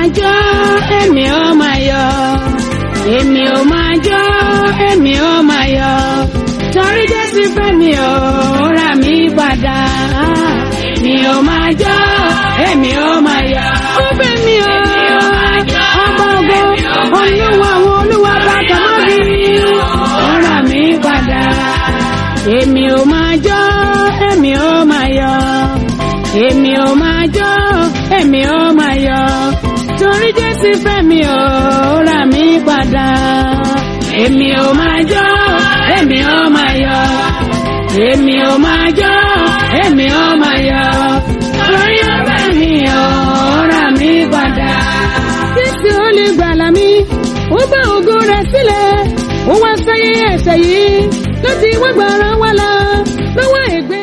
jó èmi ó máa yọ̀ èmi ó máa jó èmi ó máa yọ̀ torí jésù fẹ́ mi ò rà mí padà èmi ó máa jó èmi ó máa yọ̀ ó fẹ́ mi ò ọba ògo olúwa àwọn olúwa bàtà má bí ó rà mí padà èmi ò máa jó èmi ó máa yọ̀ èmi ò máa jó èmi ò máa yọ̀ torí jésù fẹ́ mi ò rà mí padà èmi ò máa jó èmi ò máa yọ̀ èmi ò máa jó èmi ò máa yọ̀ torí ó fẹ́ mi ò rà mí padà. jésù olùgbàlà mi ó bá ògo rẹ̀ sílẹ̀ ó wá sáyé ẹ̀ṣẹ̀ yìí láti wá gbàrà wá lọ lọ́wọ́ ègbé.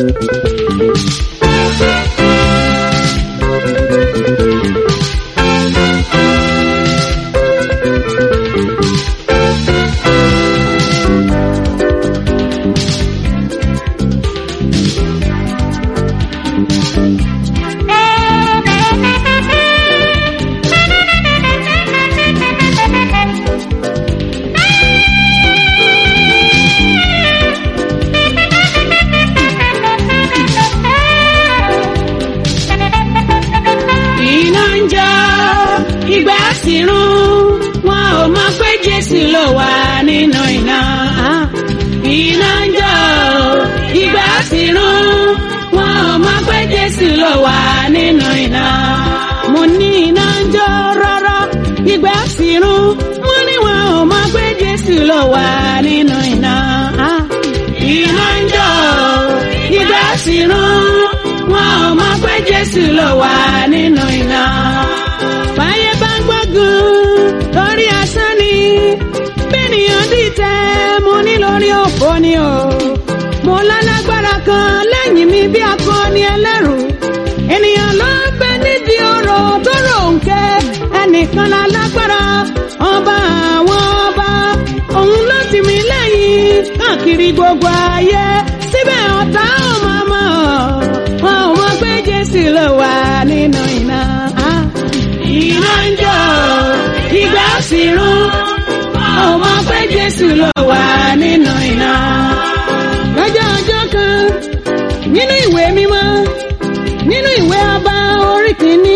iná ń jó ìgbà sì rún wọn ò mọ pé jésù ló wà nínú iná. iná ń jó ìgbà sì rún wọn ò mọ pé jésù ló wà nínú iná. mo ní iná ń jó rọ́rọ́ ìgbà sì rún wọn ní wọn ò mọ pé jésù ló wà nínú iná. iná ń jó ìgbà sì rún wọn ò mọ pé jésù ló wà nínú iná. báyé bá ń gbógun lórí asán ni bẹ́ẹ̀nìyàn dìtẹ̀ mo ní lórí òfò ni o. mo lálágbára kan lẹ́yìn mi bí akọni ẹlẹ́rù ènìyàn ló ń bẹ nídìí ọ̀rọ̀ tó ròǹkẹ́ ẹnìkan lálágbára ọba àwọn ọba òun ló tì mí lẹ́yìn káàkiri gbogbo ayé síbẹ̀ ọ̀tá ò máa mọ̀ wọn ò mọ̀ pé jésù ló wà nínú iná. iná ń jó ìgbà sì rún wọn ò mọ̀ pé jésù ló wà nínú iná. lọ́jọ́ ọjọ́ kan nínú ìwé mímọ́ nínú ìwé ọba orí kìíní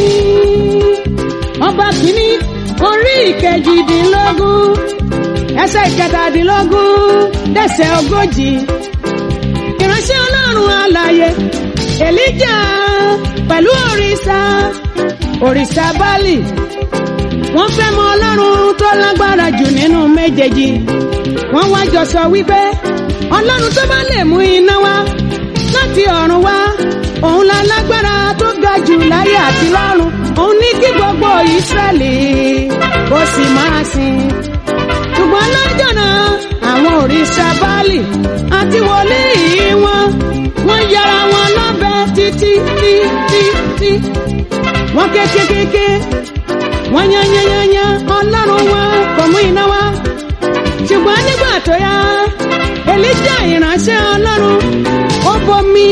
ọba kìíní orí ìkejìdínlógún ẹsẹ̀ ìkẹtàdínlógún dẹsẹ̀ ogójì ìránṣẹ́ ọlọ́run alààyè èlíjà pẹ̀lú òrìṣà òrìṣà bálì wọ́n fẹ́ mọ ọlọ́run tó lágbára jù nínú méjèèjì wọ́n wá jọ sọ wípé ọlọ́run tó bá lè mú iná wá láti ọ̀run wá òun la lágbára tó ga jù láyé àti lọ́run òun ní kí gbogbo ìsírẹ́lì kó sì máa sìn ṣùgbọ́n lọ́jọ́ náà àwọn òrìṣà báàlì àti wòlíì wọn wọ́n yára wọn lọ́bẹ̀ títí títí tí wọ́n kékékéké wọ́n yányányányá ọlọ́run wọn kò mú iná wá ṣùgbọ́n nígbà tó yá èlíjà ìránṣẹ́ ọlọ́run ó bomi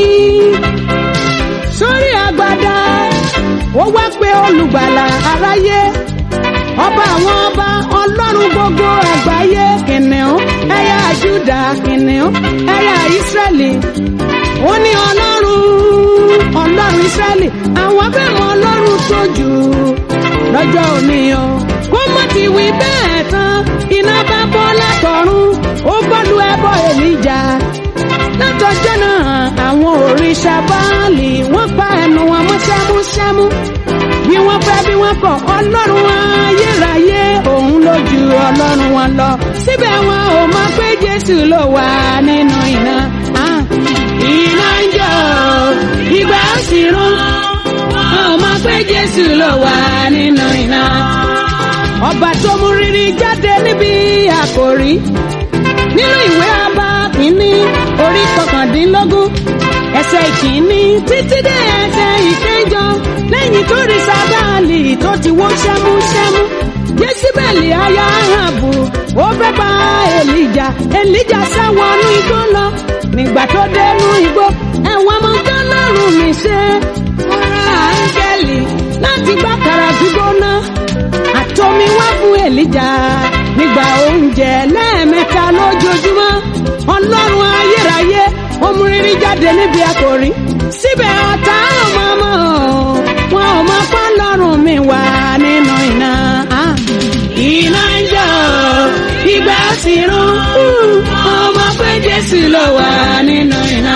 sórí agbada ó wá pé olùgbàlà aráyé ọba àwọn ọba ọlọ́run gbogbo àgbáyé kìnìún ẹ̀yà júdà kìnìún ẹ̀yà ìsírẹ́lì ó ní ọlọ́run ọlọ́run ìsírẹ́lì àwọn fẹ́ mọ ọlọ́run tó jù lọ́jọ́ òní o kó mọ̀ ti wí bẹ́ẹ̀ tán iná bá bọ́ látọ̀run ó bọ́lu ẹbọ èlíjà látọjọ́ náà àwọn òrìṣà báàlì wọ́n pa ẹnu wọn mọ́ ṣámúṣámú bí wọ́n fẹ́ bí wọ́n kọ̀ ọlọ́run ayérayé òun ló ju ọlọ́run wọn lọ síbẹ̀ wọn ò mọ̀ pé jésù ló wà nínú iná. Ah, iná ń jó ìgbà ó sì rún wọn ò mọ̀ pé jésù ló wà nínú iná. ọba tó mú rírí jáde níbi àkòrí nínú ìwé ọba kìíní orí kọkàndínlógún ẹsẹ̀ ìkíní títí dé ẹsẹ̀ ìkẹjọ lẹ́yìn tó rí sábàálì tó ti wó ṣẹ́múṣẹ́mú jésìbẹ̀lì aya ahabu ó fẹ́ bá èlìjà èlìjà sáwọnú igbó lọ nígbà tó dénú igbó ẹ̀wọ̀n ọmọ tọ́lọ́run mi ṣe wọ́n rán áńgẹ́lì láti gbàkàrà gbígbóná àtomi wá fún èlìjà nígbà oúnjẹ lẹ́ẹ̀mẹ́ta lójoojúmọ́ ọlọ́run ayérayé ó mú rírí jáde níbi àkòrí síbẹ̀ ọ̀tá ò mọ̀ mọ́ wọn ò mọ̀ pé ọlọ́run mi wà nínú iná. Ah, iná ń jó ìgbà sì rún ọmọ pé jésù ló wà nínú iná.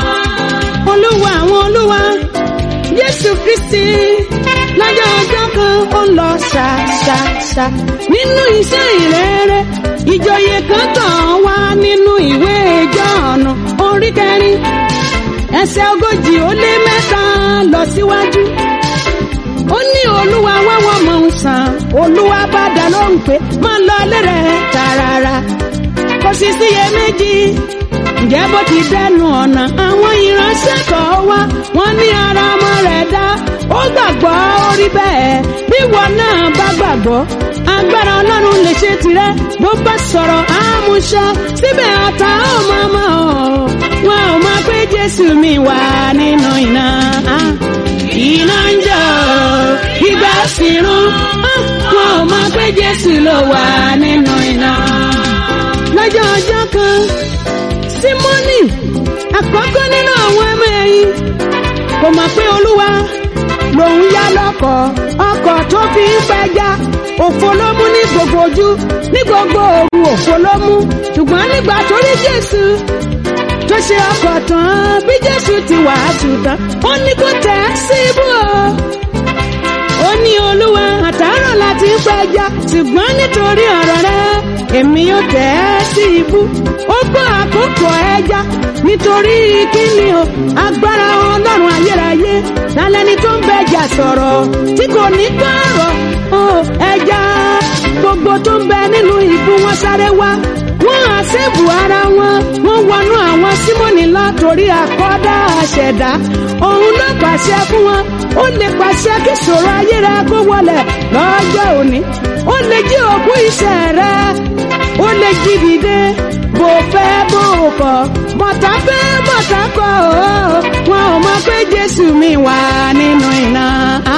olúwa àwọn olúwa jésù kristi lọ́jọ́ ọjọ́ kan ó lọ ṣàṣàṣà nínú iṣẹ́ ìrere ìjòyè kan tàn wá nínú ìwé Jọ́ọ̀nù orí kẹrin ẹsẹ̀ ogójì ó lé mẹ́ta lọ síwájú ó ní olúwa wáwọ́ mọ̀ ń sàn olúwa bá dá lóhùn pé má lọ ilé rẹ̀ tààràrà kò sì síye méjì ǹjẹ́ bó ti dẹnu ọ̀nà àwọn ìránṣẹ́ kan wá wọ́n ní ara ọmọ rẹ̀ dá ó gbàgbọ́ orí bẹ́ẹ̀ bí wọn náà bá gbàgbọ́ agbára ọlọ́run lè ṣe tirẹ̀ bó bá sọ̀rọ̀ àmúṣọ síbẹ̀ ọ̀tá ò mọ̀ mọ́ ọ́ wọn ò mọ̀ pé jésù mi wà nínú iná iná ń jọ ìgbà sì rún wọn ò mọ̀ pé jésù ló wà nínú iná lọ́jọ́ ọjọ́ kan símọ́nì àkọ́kọ́ nínú àwọn ọmọ ẹ̀yìn kò mọ̀ pé olúwa lòun yá lọ́kọ̀ ọkọ̀ tó fi ń pẹja òfo ló mú ní gbogbo ojú ní gbogbo òru òfo ló mú ṣùgbọ́n nígbà tó rí jésù tó ṣe ọkọ̀ tán bí jésù ti wàásù tán ó ní kó tẹ̀ ẹ́ sí ibú o ó ní olúwa àtàárọ̀ láti ń pẹja ṣùgbọ́n nítorí ọ̀rọ̀ rẹ èmi yóò tẹ̀ ẹ́ sí ibú ó gbọ́ àkókò ẹja nítorí kíni o agbára ọlọ́run ayérayé lálẹ́ni tó ń bẹja sọ̀rọ̀ tí kò ní gbọ́rọ̀ o ẹja gbogbo tó ń bẹ nínú ibú wọn sáré wá wọ́n àṣẹ́bù ara wọn wọ́n wọnú àwọn símọ́nì lọ torí àkọ́dá àṣẹ̀dá òun ló pàṣẹ fún wọn ó lè pàṣẹ kí ṣòro ayé rẹ kó wọlẹ̀ lọ́jọ́ òní ó lè jí òkú iṣẹ́ rẹ ó lè jí dìde bó fẹ́ bó kọ̀ mọ̀tá fẹ́ mọ̀tá kọ̀ ọ́ wọn ò mọ̀ pé jésù mi wà nínú iná.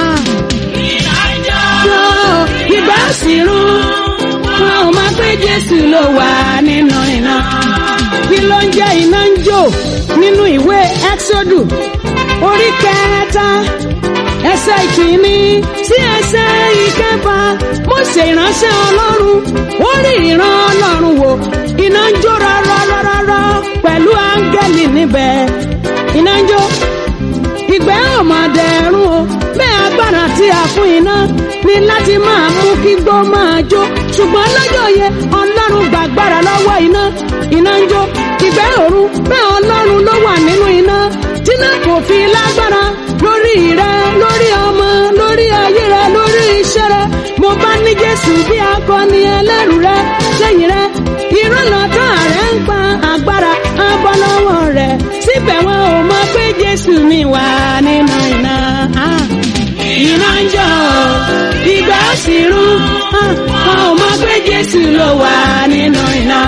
Jọ ìbá sì rún wọn ò mọ̀ pé jésù ló wà nínú iná. kí ló ń jẹ́ iná ń jò nínú ìwé ẹ́xódù orí kẹta ẹsẹ̀ ìkíní sí ẹsẹ̀ ìkẹfà Mósè ìránṣẹ́ ọlọ́run ó rí ìran ọlọ́run wò iná ń jó rárárárá pẹ̀lú áńgẹ́lì níbẹ̀ iná ń jó ìgbẹ́ ọ̀mọ̀dẹ̀rún o bẹ́ẹ̀ agbára tí a fún iná ní láti máa mú kí gbó máa jó ṣùgbọ́n lọ́jọ́ yẹn ọlọ́run gbàgbára lọ́wọ́ iná iná ń jó ìgbẹ́ òru bẹ́ẹ̀ ọlọ́run ló wà nínú iná tíná kò fi lágbára lórí rẹ lórí ọmọ lórí ayé rẹ lórí iṣẹ́ rẹ mo bá ní jésù bí akọni ẹlẹ́rù rẹ lẹ́yìn rẹ ìrànlọ́tà rẹ ń pa agbára abọ́ lọ́wọ́ rẹ síbẹ̀ wọn ò mọ̀ pé jésù mi wà nínú iná. iná ń jọ ìgbà sì rún wọn ò mọ̀ pé jésù ló wà nínú iná.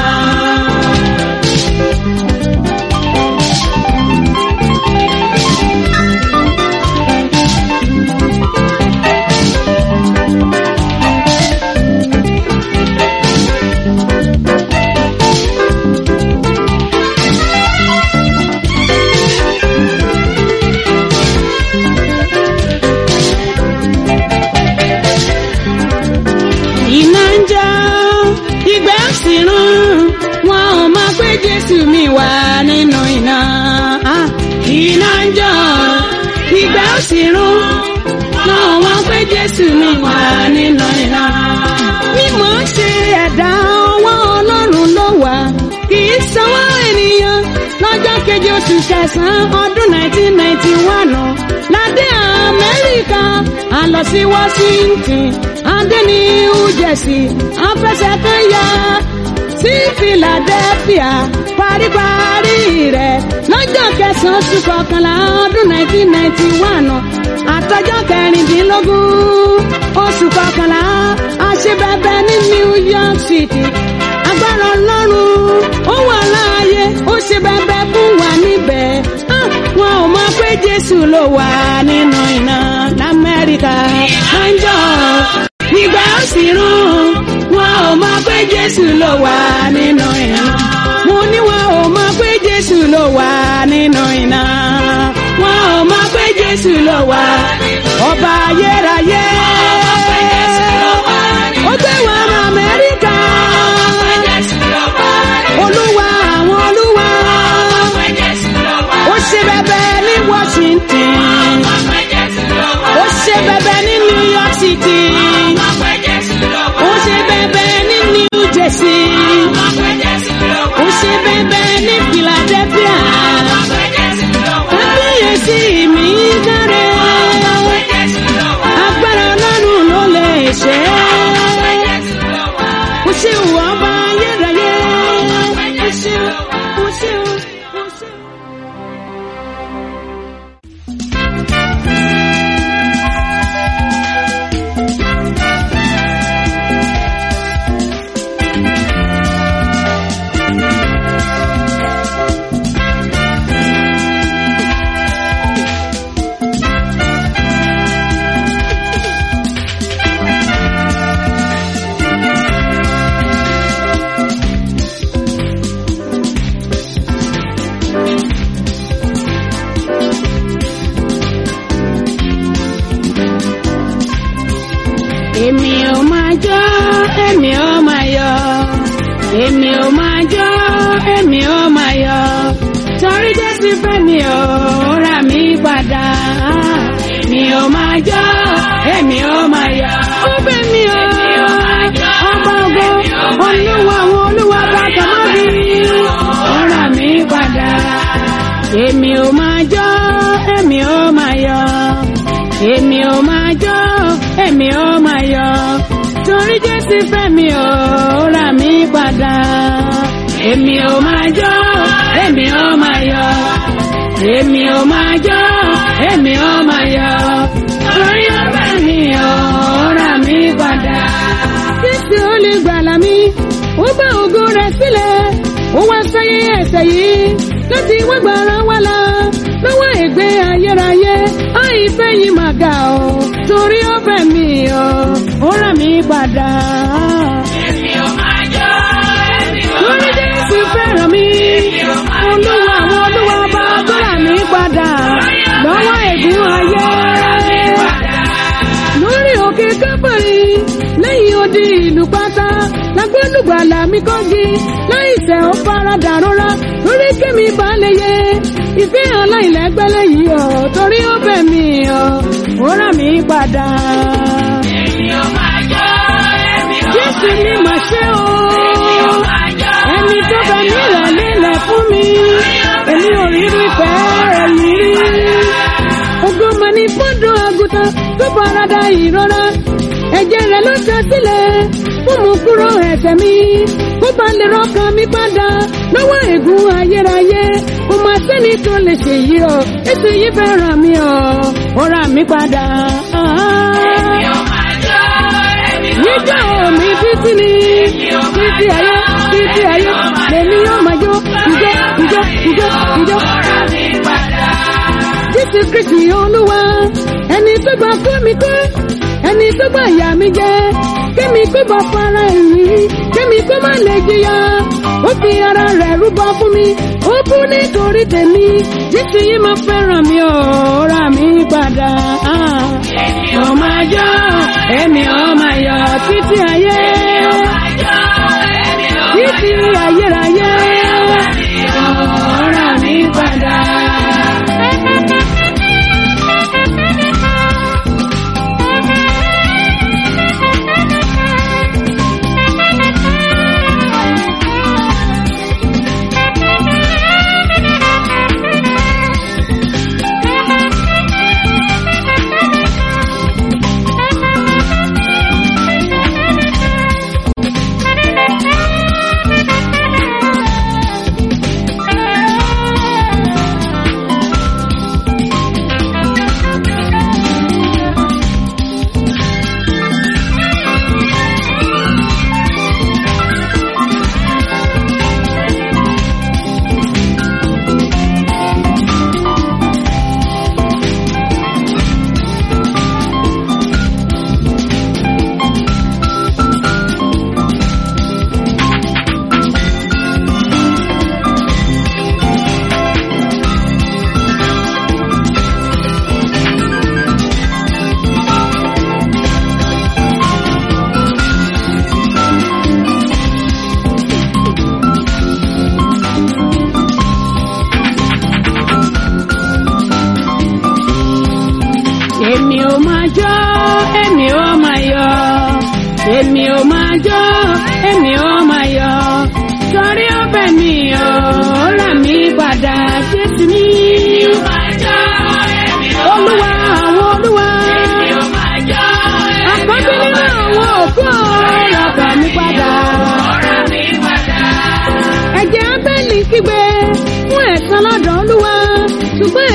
iná ń jó ìgbà sì rún wọn ò mọ̀ pé jésù mi wà nínú iná. iná ń jó ìgbà sì rún wọn ò mọ̀ pé jésù mi wà nínú iná. mímọ́ ṣe ẹ̀dá ọwọ́ ọlọ́run ló wà kì í sanwó ènìyàn lọ́jọ́ keje oṣù kẹsàn-án ọdún 1991 ládé amẹ́ríkà a lọ sí washington adé ní new jersey afẹsẹ̀ kan yá sí philadelphia paríparí rẹ̀ lọ́jọ́ kẹsàn-án oṣù kọkànlá ọdún 1991 àtọjọ́ kẹrìndínlógún oṣù kọkànlá àṣebẹbẹ ní new york city agbára ọlọ́run ó wà láàyè ó ṣe bẹbẹ fún wa níbẹ̀ Ah, wọn ò mọ̀ pé jésù ló wà nínú iná lamẹ́ríkà ọjọ́ ìgbà ó sì rún wọn ò mọ̀ pé jésù ló wà nínú iná mo ní wọn ò mọ̀ pé jésù ló wà nínú iná wọn ò mọ̀ pé jésù ló wà ọba ayérayé ó gbé wọn lọ amẹ́ríkà olúwa àwọn olúwa ó ṣe bẹbẹ ní washington ó ṣe bẹbẹ ní new york city ó ṣe bẹbẹ ní new jersey ó ṣe bẹbẹ ní philadelphia kábíyèsí mi dáre ṣe. èmi ò máa jó èmi ò máa yọ̀ èmi ò máa jó èmi ò máa yọ̀ torí jésù fẹ́ mi ò rà mí padà èmi ò máa jó èmi ò máa yọ̀ ó fẹ́ mi ò ọba ògo olúwa àwọn olúwa bàtà mọ́ mi ó rà mí padà èmi ò máa jó èmi ò máa yọ̀ èmi ò máa jó èmi ò máa yọ̀ torí jésù fẹ́ mi ò rà mí padà èmi ò máa jó èmi ò máa yọ̀ èmi ò máa jó èmi ò máa yọ̀ torí ó fẹ́ mi ò rà mí padà. jésù olùgbàlà mi ó bá ògo rẹ̀ sílẹ̀ ó wá sáyé ẹ̀ṣẹ̀ yìí láti wá gbàrà wá la lọ́wọ́ ègbé ayérayé àìfẹ́ yìí máa ga ọ́ torí ó fẹ́ mi ọ́ ó rà mí padà. Èmi ò máa jó, èmi ò lórí máa jésù yọ̀. fẹ́ràn mi Èmi ò máa olúwa yọ̀. àwọn olúwa bá tó rà mí padà lọ́wọ́ ègún ayé lórí òkè kápẹ́rì lẹ́yìn odi ìlú pátá lágbẹ́lùgbàlà mi kọ́gi láìsẹ̀ ó faradà rọra lórí kémi balẹ̀ yẹ ìfẹ́ aláìlẹ́gbẹ́lẹ́ yìí ọ̀ torí ó bẹ̀ mí ọ̀ ó rà mí padà. Èmi ò máa jó, èmi ò jésù máa ni yọ̀. mà ṣe o Èmi ò máa jó, ẹni tó bẹ mí rẹ̀ lélẹ̀ fún mi èmi ò rí rí fẹ́ èyí rí. Ògo mà ní fọ́dọ̀ àgùntàn tó farada ìrora. Ẹ̀jẹ̀ rẹ̀ ló ṣe sílẹ̀ fún mu kúrò ẹ̀ṣẹ̀ mi. Kó bá lè rọ́kàn mi padà lọ́wọ́ ègún ayérayé. Kò máa sẹ́ni tó lè ṣe yí o. Ètò yìí fẹ́ ràn mí o. Ó rà mí padà. èmi ò máa jó, èmi ò Níjọ́ máa yọ̀. mi títí ni títí ayé títí ayé lèmi yóò máa jó ìjó ìjó ìjó ìjó. Ọ̀rá mi padà. Jésù Kristi Olúwa, ẹni tó gba kó mi kó, ẹni tó gba ìyá mi jẹ, kémi kó bá fara èyí, kémi kó má lè jìyà. Ó fi ara rẹ̀ rúbọ fún mi, ó kú nítorí tèmi. Jésù yìí máa fẹ́ràn mi ò rà mí padà. Èmi ò Mo máa jó, èmi ò máa yọ̀ títí ayé, máa jó, èmi ò máa títí ayérayé. Ó rà mí padà. èmi ò máa jó èmi ò máa yọ̀ èmi ò máa jó èmi ò máa yọ̀ torí ó bẹ̀ mí ò rà mí padà jésù mi. Èmi ò máa jó, èmi ò máa olúwa àwọn olúwa Èmi ò máa jó, èmi àkọ́bí ò nínú máa àwọn òkú ọ̀rọ̀ bà mí padà. Ọ̀rá mi padà. ẹ̀jẹ̀ abẹ́lì kígbe fún ẹ̀san lọ́dọ̀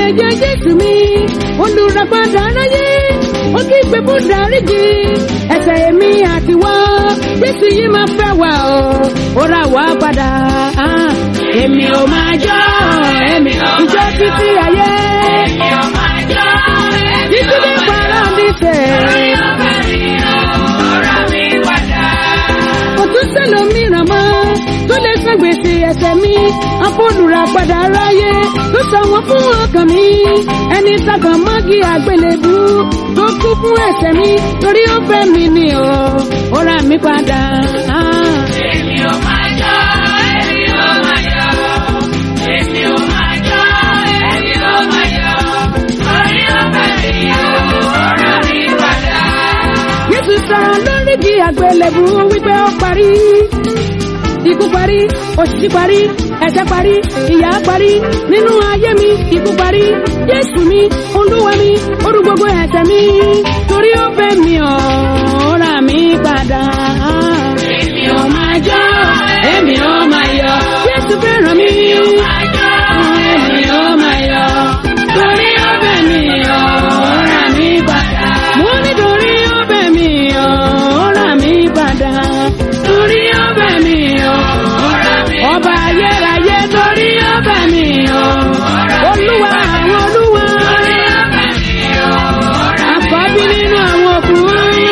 ẹ̀jẹ̀ jésù mi olùràpadà aráyé ó kí gbé fún dáríjì ẹ̀ṣẹ̀ èmi àti wọ́n jésù yìí máa fẹ́ wà ó ó rà wá padà. èmi ò máa jọ́ èmi ò máa jọ́ títí ayé Èmi ò máa jó, èmi títí ò ní máa jó. paradíṣẹ́. Orí ọ̀fẹ́ mi ò, ó rà mí padà. kò tún sẹ́lòmíràn mọ́ tó lè san gbèsè ẹ̀ṣẹ̀ mi afọ́nùrà padà ráyé tó san wọ́n fún ọkàn mi ẹni sàkàn mọ́gì àgbélébú tó kú fún ẹ̀ṣẹ̀ mi torí ó fẹ́ mi ni o ó rà mí padà. Èmi ò máa jó, èmi ò máa jó. Èmi ò máa jó, èmi ò máa jó. Orí ọ̀fẹ́ mi ò, ó rà mí padà. Jésù sàn lórí di àgbélébú wípé ó parí. Ikú parí, òṣìṣì parí, ẹ̀ṣẹ̀ parí, ìyà parí. Nínú ayé mi, ikú parí. Jésù mi, olúwa mi, orú gbogbo ẹ̀ṣẹ̀ mi. Torí ó fẹ́ mi ọ̀, ó rà mí padà. Èmi ò máa jó, èmi ò máa yọ. Jésù fẹ́ràn mi. Máa jó, èmi ò máa yọ. Torí ọ̀fẹ́ mi ò, ó rà mí padà. Mo nítorí ó fẹ́ mi ọ̀, ó rà mí padà. Torí ọ̀fẹ́ mi ò, ó rà mí padà. Ọba ayérayé torí ó fẹ́ mi ọ̀. Olúwa àwọn olúwa. Torí ọ̀fẹ́ mi ò, ó rà mí Àkọ́bí nínú àwọn ọkùnrin.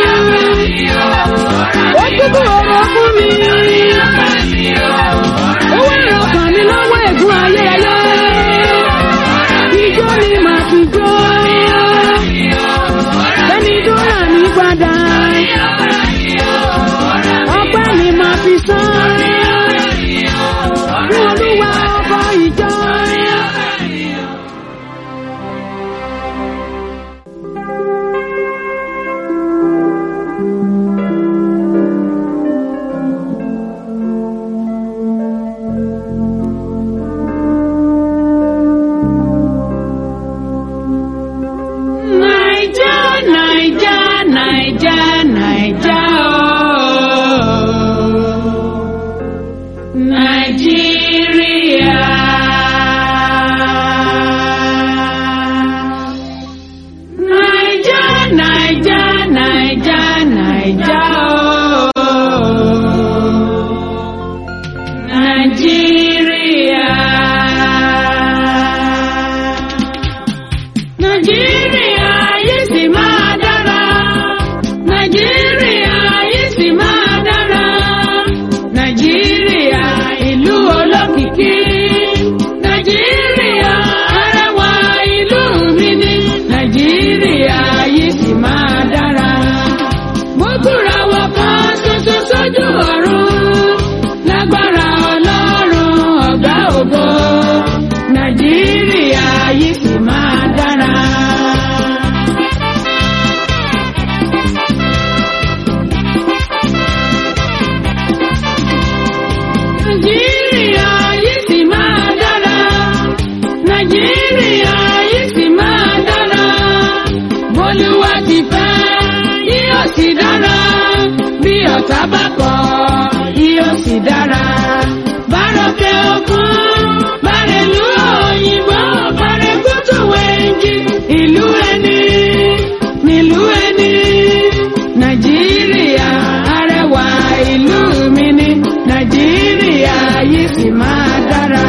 Ó kúkú ọ̀rọ̀ fún mi. Ó wá ìrọ̀kàn mi lọ́wọ́ ègún ayérayé. Ijó ni màá fi jó. Bẹ́ni tó rà mí padà. Ọpẹ́ ni màá fi san. Fún Olúwa ọba ìjọ. Naija, Naija, Naija, Naija, oh. Nigeria. Naija, Naija, Naija, Naija, oh. Nigeria. Nàìjíríà yìí sì máa dára. Nàìjíríà yìí sì máa dára. Nàìjíríà ìlú olókìkí. Nàìjíríà arẹwà ìlú mi ni. Nàìjíríà yìí sì máa dára. Mo kúra wọ kan ṣoṣo sójú ọ̀run. Lágbára Ọlọ́run ọ̀gá ògo. Nàìjíríà yìí sì máa dára. Nàìjíríà yìí sì máa dára. Nàìjíríà yìí sì máa dára. Bólúwa ti fẹ́, yóò sì dára. Bí ọ̀tá bá kọ̀, yóò sì dára. Bárọ̀kẹ́ òkun, bárẹ̀lú òyìnbó, bárẹ̀kútù wẹ̀ǹjì. Ìlú ẹni, nílùú ẹni. Nàìjíríà arẹwà ìlú mi ni. Nàìjíríà yìí sì máa dára.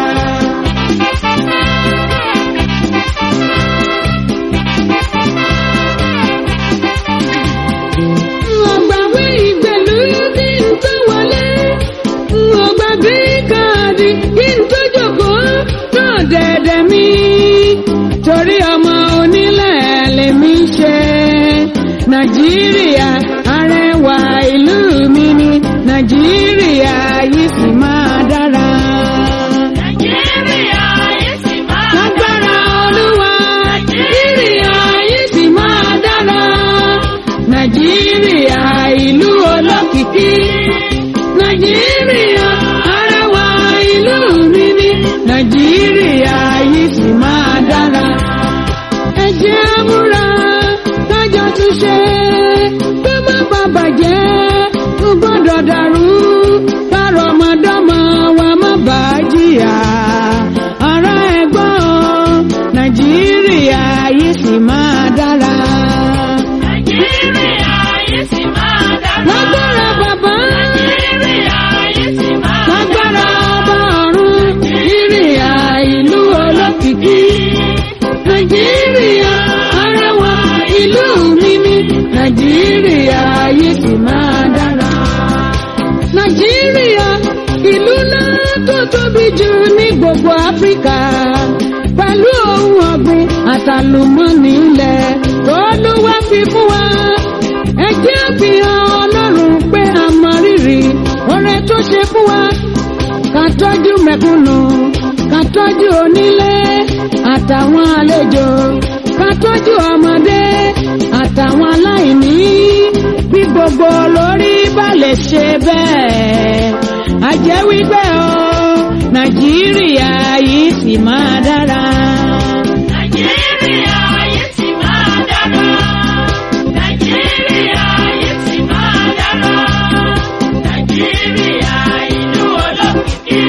Ọ̀gbàwé ìgbèlú kí n tó wọlé. Ọ̀gbàgbé káàdì kí n tó jókòó náà dẹ̀dẹ̀ mi. Torí ọmọ onílẹ̀ lèmi ṣe. Nàìjíríà arẹwà ìlú mi ni. Nàìjíríà yìí sì máa dára. Nàìjíríà yìí sì máa Lágbára Olúwa, Nàìjíríà yìí sì máa dára. Nàìjíríà ìlú olókìkí. Nàìjíríà arẹwà ìlú mi ni. Nàìjíríà yìí sì máa dára. Ẹ jẹ́ á múra kájọ tún ṣe pé má bà bàjẹ́ kó gbọ́dọ̀ dàrú. Bárọ̀ ọmọdọ́mọ wa má bàá jìyà. Ará ẹ̀gbọ́n Nàìjíríà. àtàlùmọ́nì ilẹ̀ olúwa fi fún wa ẹ jẹ́ àfihàn ọlọ́run pé a mọ rírì oore tó ṣe fún wa ká tọ́jú mẹ̀kúnnù ká tọ́jú onílé àtàwọn àlejò ká tọ́jú ọmọdé àtàwọn aláìní bí gbogbo lórí bá lè ṣe bẹ́ẹ̀ a jẹ́ wípé o nàìjíríà yìí sì máa dára. Nàìjíríà yìí sì máa dára. Nàìjíríà yìí sì máa dára. Nàìjíríà ìlú olókìkí.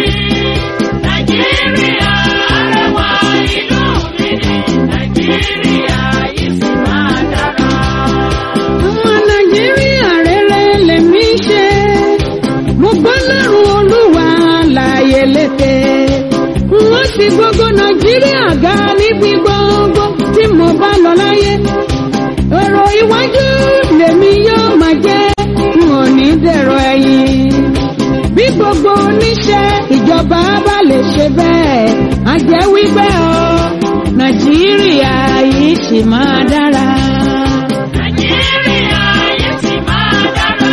Nàìjíríà arẹwà ìlú mi ni. Nàìjíríà yìí sì máa dára. ọmọ nàìjíríà rere lèmi ṣe mo gbọ́ lọ́rùn olúwa láàyè létè wọ́n sì gbogbo nàìjíríà ga níbi gbogbo tí mo bá lọ láyé èrò iwájú lèmi yóò máa jẹ́ n ò ní dẹ̀rọ ẹ̀yìn bí gbogbo oníṣẹ́ ìjọba bá lè ṣe bẹ́ẹ̀ á jẹ́ wípé o nàìjíríà yìí sì máa dára. Nàìjíríà yìí sì máa dára.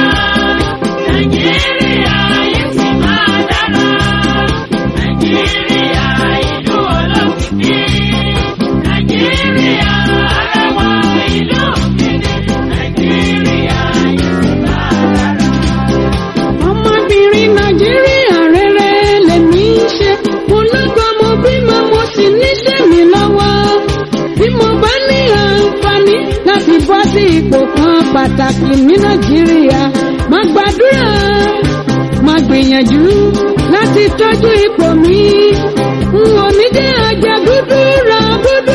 Nàìjíríà yìí sì máa dára. Nàìjíríà ìlú olókìkí. Nàìjíríà arẹwà ìlú mi ni. Nàìjíríà yìí sì máa dára. ọmọbìnrin nàìjíríà rere lèmi ń ṣe mo lọ́kọ mo bímọ mo sì níṣẹ́ mi lọ́wọ́ bí mo bá ní àǹfààní láti bọ́ sí ipò kan pàtàkì ní nàìjíríà má gbàdúrà má gbìyànjú láti tọ́jú ipò mi n ò ní jẹ́ àjẹgúdú ra gúdú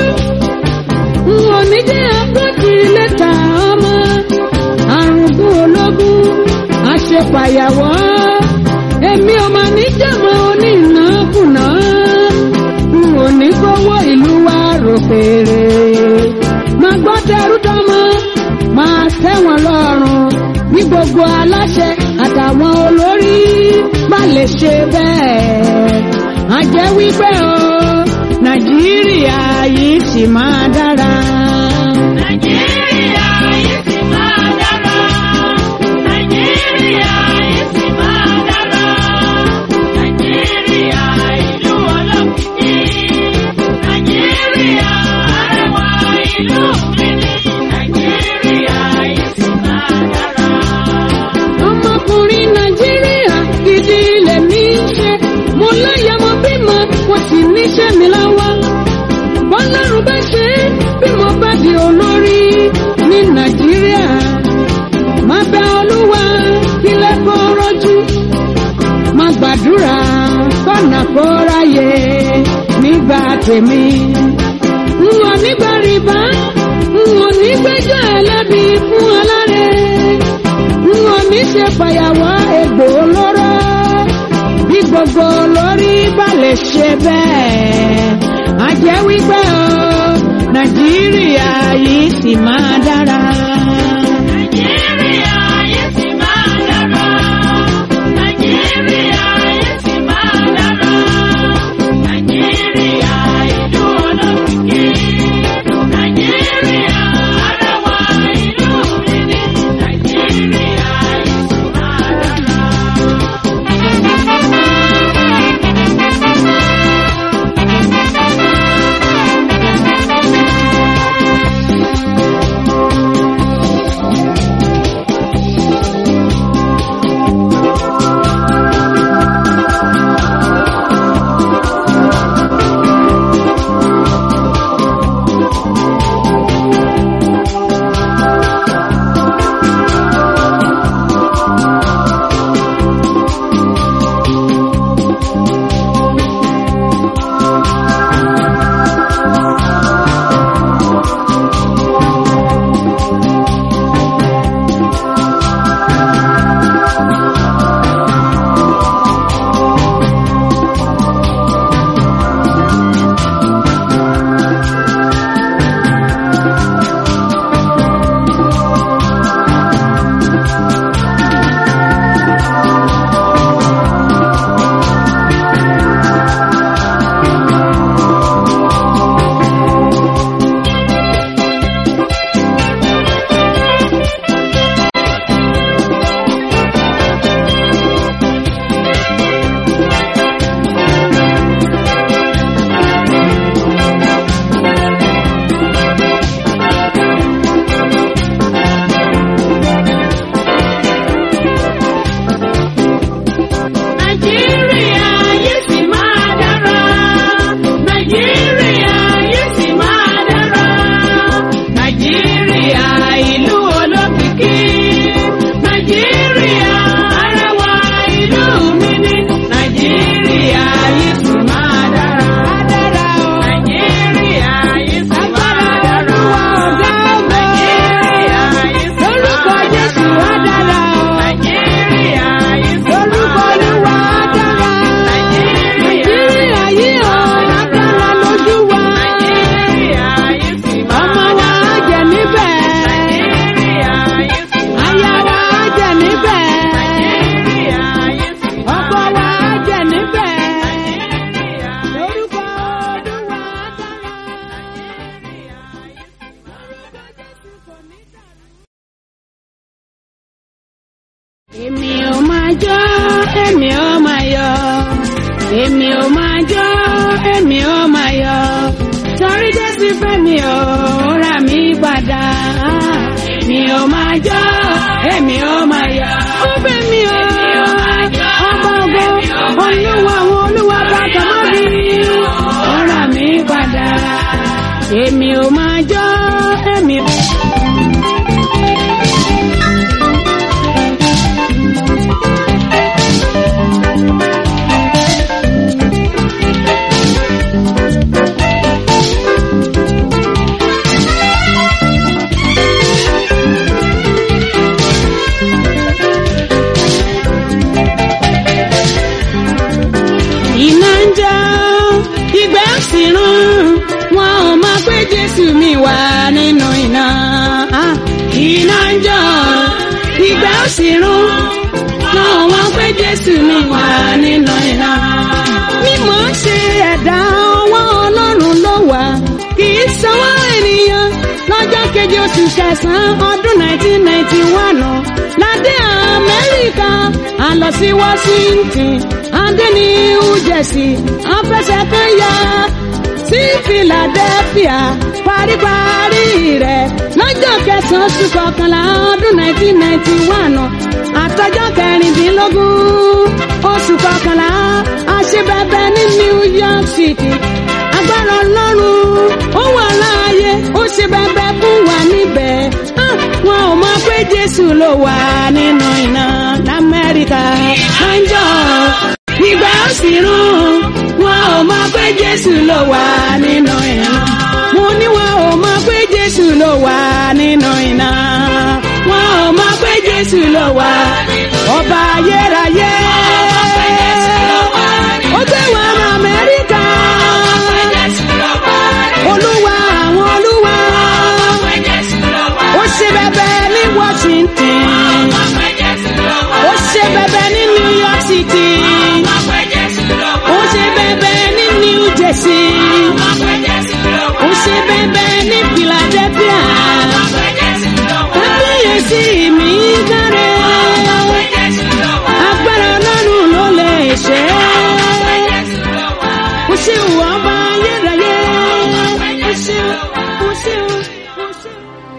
n ò ní jẹ́ àpótí lẹ́tà ọmọ àrùnkún ológun àṣepàyàwọ́ èmi ò mà ní jàmọ́ onínàkùnà n ò ní kówó ìlú wa rò fèrè má gbọ́ tẹrú tọmọ máa tẹ́wọ̀n lọ́rùn ní gbogbo aláṣẹ àtàwọn olórí má lè ṣe bẹ́ẹ̀ á jẹ́ wípé o nàìjíríà yìí sì máa dára. Nàìjíríà yìí sì máa dára. Nàìjíríà yìí sì máa dára. Nàìjíríà ìlú olókìkí. Nàìjíríà arẹwà ìlú mi ni. Nàìjíríà yìí sì máa dára. ọmọkùnrin nàìjíríà gidi lèmi ń ṣe mo láyà mo bímọ mo sì níṣẹ́ mi lọ́wọ́ bọ́lárun bá ṣe é bí mo bá di olórí ní nàìjíríà má bẹ olúwa kílẹ̀ kó rọ́jú má gbàdúrà kọ́nà kó ráyè nígbà tèmi n ò ní gbà rìbá n ò ní gbẹ́jọ́ ẹlẹ́bi fún alárẹ̀ n ò ní ṣe fàyàwọ́ egbò olóró bí gbogbo lórí bá lè ṣe bẹ́ẹ̀ á jẹ́ wípé o nàìjíríà yìí sì máa dára. Nàìjíríà yìí sì máa dára. Nàìjíríà yìí sì máa dára. Nàìjíríà ìlú olókìkí. Nàìjíríà arẹwà ìlú mi ni. Nàìjíríà yìí sì máa dára. jó èmi ó máa yọ̀ èmi ò máa jó èmi ò máa yọ̀ torí jésù fẹ́ mi ò rà mí padà èmi ò máa jó èmi ò máa yọ̀ ó fẹ́ mi ò ọba ògo olúwa àwọn olúwa bàtà má bí ó rà mí padà èmi ò máa jó èmi ò. iná ń jó ìgbẹ́ sì rún wọn ò mọ pé jésù mi wà nínú iná. iná ń jó ìgbẹ́ sì rún wọn ò mọ pé jésù mi wà nínú iná. mímọ́ ṣe ẹ̀dá ọwọ́ ọlọ́run ló wà kì í sanwó ènìyàn lọ́jọ́ keje oṣù kẹsàn-án ọdún 1991 ládé amẹ́ríkà a lọ sí washington adé new jersey afẹsẹ̀kan ya sí philadelphia paríparí rẹ̀ lọ́jọ́ kẹsàn-án oṣù kọkànlá ọdún 1991 àtọjọ́ kẹrìndínlógún oṣù kọkànlá àṣebẹbẹ ní new york city agbára ọlọ́run ó wà láàyè ó ṣe bẹbẹ fún wa níbẹ̀ Ah, wọn ò mọ pé jésù ló wà nínú iná lamẹ́ríkà lọ́jọ́ ìgbà ó sì rún wọn ò mọ pé jésù ló wà nínú iná mo ní wọn ò mọ pé jésù ló wà nínú iná wọn ò mọ pé jésù ló wà ọba ayérayé ó gbé wọn rán amẹ́ríkà olúwa àwọn olúwa ó ṣe bẹbẹ ní washington ó ṣe bẹbẹ ní new york city ó ṣe bẹbẹ ní new jersey ó ṣe bẹbẹ ní philadelphia kábíyèsí mi dáre agbára ọlọ́run ló lè ṣe é ó ṣe wọ́n bá ayérayé ó ṣe ó ṣe ó ṣe.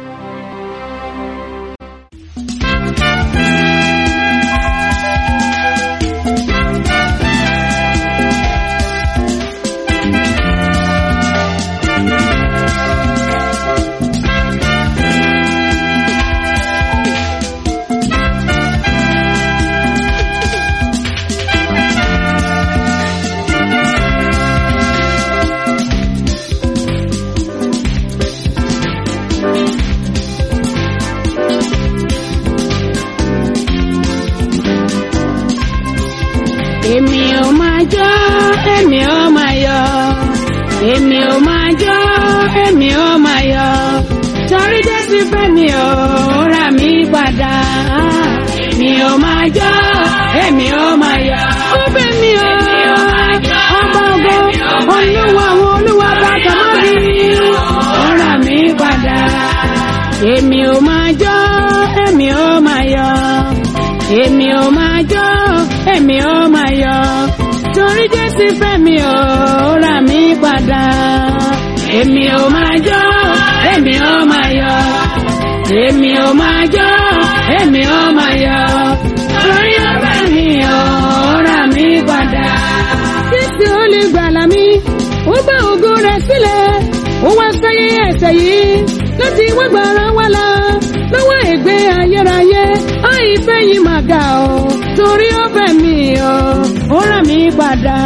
èmi ò máa jó èmi ò máa yọ̀ èmi ò máa jó èmi ò máa yọ̀ torí jésù fẹ́ mi ò rà mí padà èmi ò máa jó èmi ò máa yọ̀ ó fẹ́ mi ò ọba ògo olúwa àwọn olúwa bàtà má bí ó rà mí padà èmi ò máa jó èmi ò máa yọ̀ èmi ò máa jó èmi ò máa yọ̀ torí jésù fẹ́ mi ò rà mí padà èmi ò máa jó èmi ò máa yọ̀ èmi ò máa jó èmi ò máa yọ̀ torí ó fẹ́ mi ò rà mí padà. jésù ó lè gbàlà mi ó bá ògo rẹ̀ sílẹ̀ ó wá sáyé ẹ̀ṣẹ̀ yìí láti wá gbàrà wá la lọ́wọ́ ègbé ayérayé àìfẹ́ yìí máa ga ọ́ torí ó fẹ́ mi ọ́ ó rà mí padà.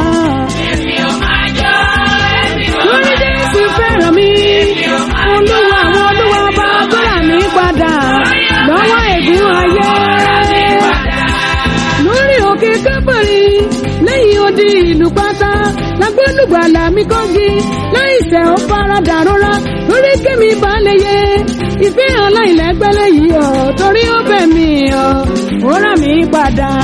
lórí jésù fẹ́ràn mi olúwa àwọn olúwa bá tó rà mí padà lọ́wọ́ ègún ayé lórí òkè kábàárì lẹ́yìn odi ìlú pátá lágbódùgbàlà mi kọ́gi láìsẹ̀ ó faradà rọra lórí kémi balẹ̀ yẹ ìfẹ́ aláìlẹ́gbẹ́lẹ́ yìí ọ̀ torí ó bẹ̀ mí ọ̀ ó rà mí padà.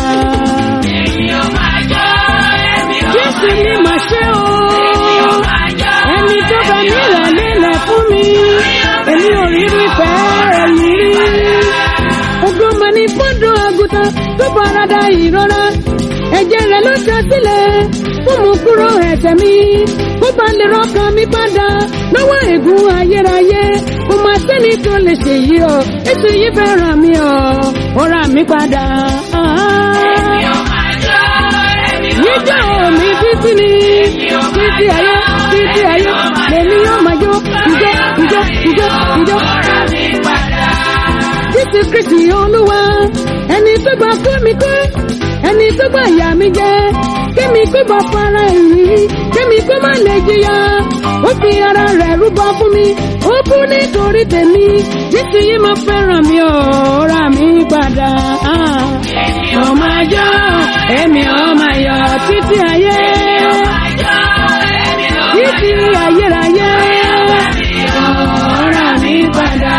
Jésù ni mà ṣe o ẹni tó bẹ mí rẹ̀ lélẹ̀ fún mi èmi ò rí rí fẹ́ èyí rí. Ògo mà ní fọ́dọ̀ àgùntàn tó bára padà ìrora ẹ̀jẹ̀ rẹ̀ ló ta sílẹ̀ fún mu kúrò ẹ̀ṣẹ̀ mi kó bá lè rọ́kàn mi padà lọ́wọ́ ègún ayérayé kò má sẹ́ni tó lè ṣe yìí o ètò yìí fẹ́ ràn mí o ó rà mí padà. Èmi ò máa jó, èmi ò Níjọ́ máa mi títí ni títí ayé títí ayé lèmi yóò máa jó ìjó ìjó ìjó ìjó. Ọ̀rọ̀ mi padà. Jésù Kristi Olúwa ẹni tó gba kú mi kú ẹni tó gba ìyá mi jẹ kémi kó bá fara ìrì kémi kó má lè jìyà ó fi ara rẹ̀ rúbọ fún mi ó kú nítorí tèmi Jésù yìí máa fẹ́ràn mi ò rà mí padà. Èmi ò Mo máa jó èmi ò máa yọ̀ títí ayé máa jó, èmi ò títí ayérayé ó rà mí padà.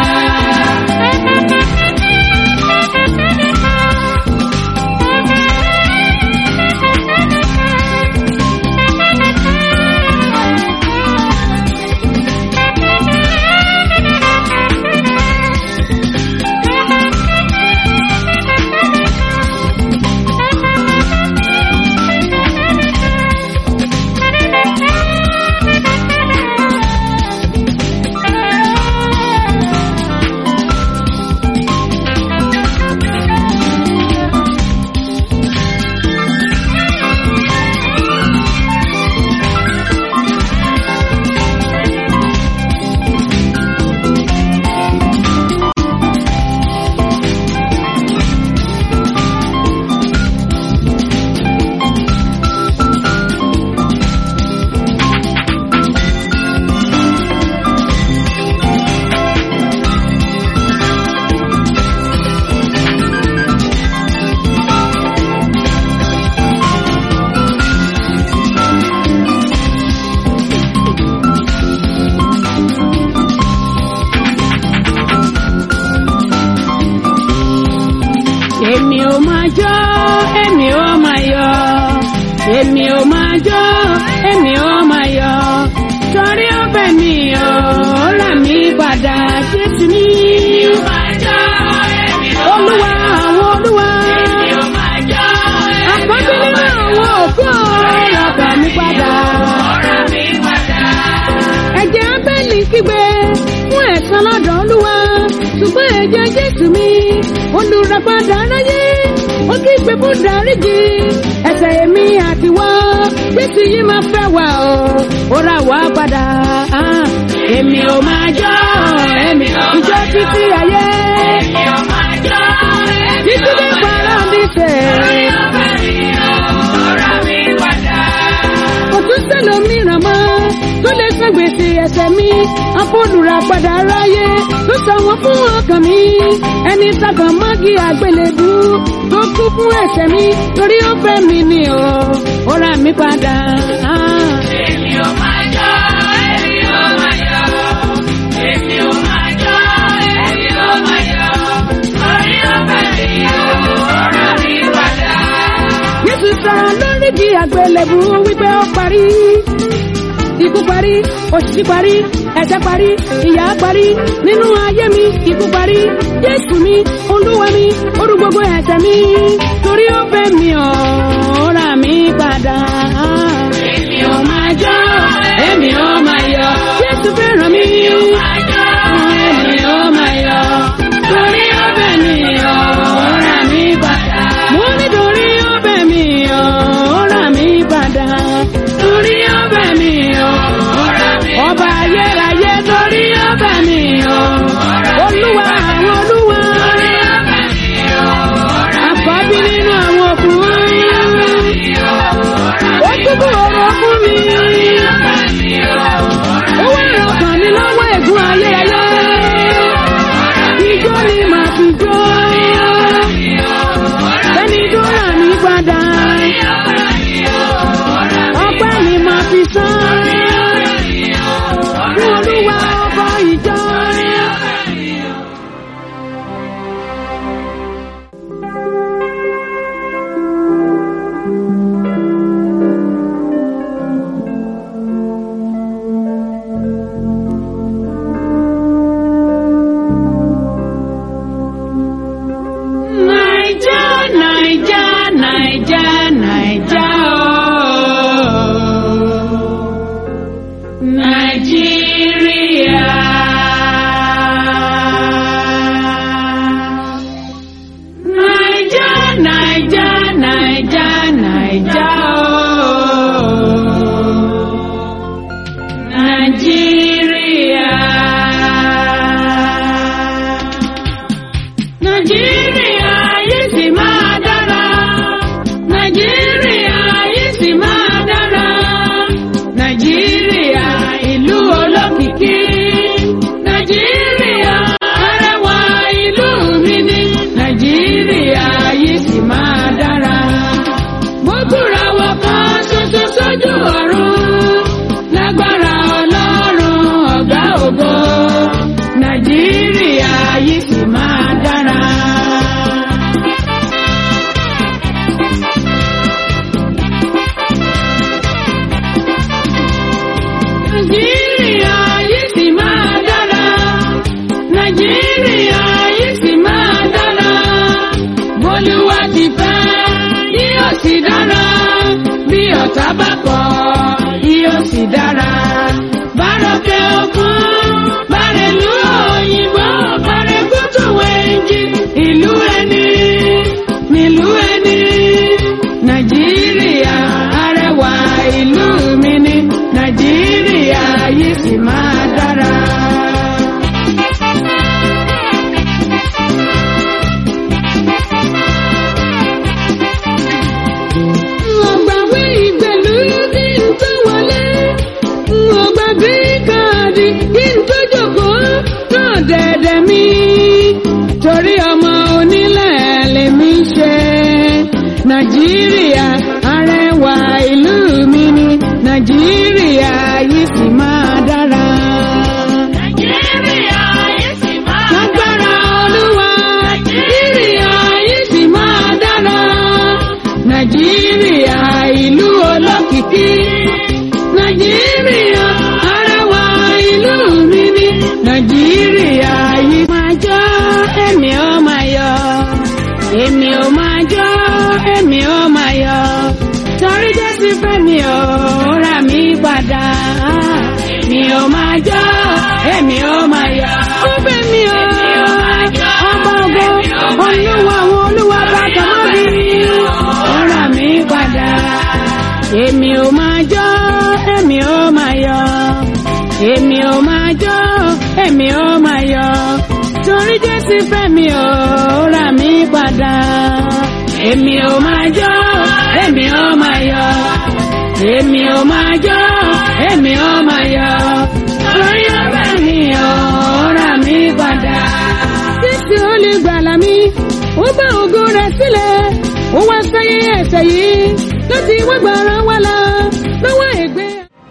èmi ò máa jó èmi ò máa yọ̀ èmi ò máa jó èmi ò máa yọ̀ torí ó bẹ̀ mí o ó rà mí padà Jésù ní máa jó, èmi ò olúwa àwọn olúwa èmi ò máa jó, àkọ́bí nínú àwọn òkú ọ̀rọ̀ gbà mí padà ọ̀rọ̀ mi padà. ẹ̀jẹ̀ abẹ́lì kígbe fún ẹ̀san lọ́dọ̀ olúwa ṣùgbọ́n ẹ̀jẹ̀ jésù mi olùràpadà aráyé ó kígbe fún dáríjì ẹ̀ṣẹ̀ èmi àti wá jésù yìí máa fẹ́ wá o ó rà wá padà èmi ò máa jó èmi ìjọ títí ayé Èmi ò máa jó, èmi títí ò dé máa para jó. díṣẹ́. Orí ọ̀fẹ́ mi ò, ọ̀rọ̀ mi padà. kò tún sẹ́lòmíràn mọ́ tó lè san gbèsè ẹ̀ṣẹ̀ mi afọ́lùrà padà ráyé tó san wọ́n fún ọkàn mi ẹni sàkàn mọ́gì àgbélébú tó kú fún ẹ̀ṣẹ̀ mi torí ó fẹ́ mi ni o ó rà mí padà. Èmi ò máa jó, èmi ò máa yọ̀. Èmi ò máa jó, èmi ò máa yọ̀. Orí ọ̀fẹ́ mi ò, ọ̀rọ̀ mi padà. Jésù sọ̀rọ̀ lórí di àgbélébú wípé ó parí. Ikú parí, òṣìṣì parí, ẹ̀ṣẹ̀ parí, ìyà parí, nínú ayé mi, ikú parí. Jésù mi, olúwa mi, orú gbogbo ẹ̀ṣẹ̀ mi, torí ó fẹ́ mi ọ̀, ó rà mí padà. Èmi ò máa jó, Èmi ò máa yọ̀, Jésù fẹ́ràn mi. máa jó. Èmi ò máa yọ̀, torí ó fẹ́ mi ọ̀, ó rà mí padà. Mo ní torí ó fẹ́ mi ọ̀, ó rà mí padà. Torí ó fẹ́ mi ọ̀, Ọ̀rọ̀ mi ọba ayérayé torí ó fẹ́ mi ọ̀. Olúwa àwọn olúwa, orí ọ̀fẹ́ mi ò, ọ̀rọ̀ àkọ́bí nínú àwọn òkú. mi ò, ọ̀rọ̀ Ó túbọ̀ ọ̀rọ̀ fún mi. ọ̀fẹ́ mi ò, Nàìjíríà. Naija, Naija, Naija, Naija ooo. Nàìjíríà. Nàìjíríà yìí sì máa dára. Nàìjíríà yìí sì máa dára. Nàìjíríà ìlú olókìkí. Nàìjíríà arẹwà ìlú mi ni. Nàìjíríà yìí sì máa dára. Mo búra wọ kan ṣoṣo sójú ọ̀run. Lágbára Ọlọ́run ọ̀gá ògo. Nàìjíríà yìí sì máa dára. Nàìjíríà yìí sì máa dára. Nàìjíríà yìí sì máa dára. Bólúwa ti fẹ́ yóò sì dára. Bí ọ̀tá bá kọ̀ yóò sì dára. Bárọ̀kẹ́ òkun, bárẹ̀lú òyìnbó, bárẹ̀kútù wẹ̀njì, ìlú ẹni, nílùú ẹni. Nàìjíríà arẹwà ìlú mi ni. Nàìjíríà yìí sì máa dára. Ọ̀gbàwé ìgbèlú kí n tó wọlé. Ọ̀gbàgbé káàdì kí n tó jókòó náà dẹ̀dẹ̀ mi. Torí ọmọ onílẹ̀ lèmi ṣe. Nàìjíríà arẹwà ìlú mi ni. Nàìjíríà yìí sì máa dára. Nàìjíríà yìí sì máa Lágbára Olúwa, Nàìjíríà yìí sì máa dára. Nàìjíríà ìlú olókìkí. Nàìjíríà arẹwà ìlú mi ni. Nàìjíríà yìí máa jọ́ èmi ó máa yọ̀. Èmi ò máa jọ́ èmi ó máa yọ̀. Torí Jésù fẹ́ mi ò rà mí padà. Mi ò máa jọ́ èmi ó máa yọ̀. Ó fẹ́ mi ò ọba ògo olúwa àwọn olúwa bàtà mọ́ mi. Ó rà mí padà. Èmi ò máa jọ́ èmi ó máa yọ̀. Èmi ò máa jọ́ èmi ó máa yọ̀. Torí Jésù fẹ́ mi ò rà mí padà. Èmi ò máa jọ́ èmi ó máa yọ̀. Èmi ò máa jọ́ èmi ó máa yọ̀. Torí ó fẹ́ mi ò rà mí padà. Jésù ó lè gbàlà mi, ó bá ògo rẹ̀ sílẹ̀, ó wá sáyé ẹ̀ṣẹ̀ yìí láti wá gbàrà wá là lọ́wọ́ ègbé.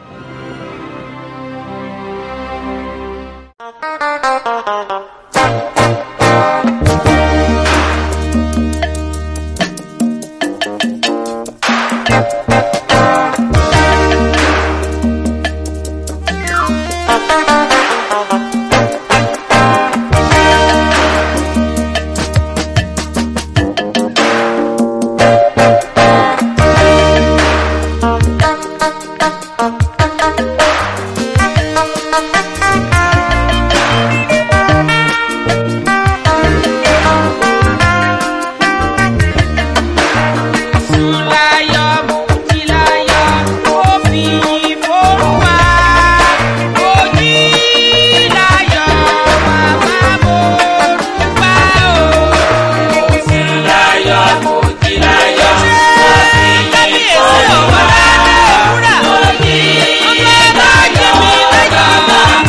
Súnláyọ̀ Mútíláyọ̀ ó fi ìforúwà. Ojíláyọ̀ bàbá Morúbá o. Súnláyọ̀ Mútíláyọ̀ ó fi ìforúwà. Ojíláyọ̀ bàbá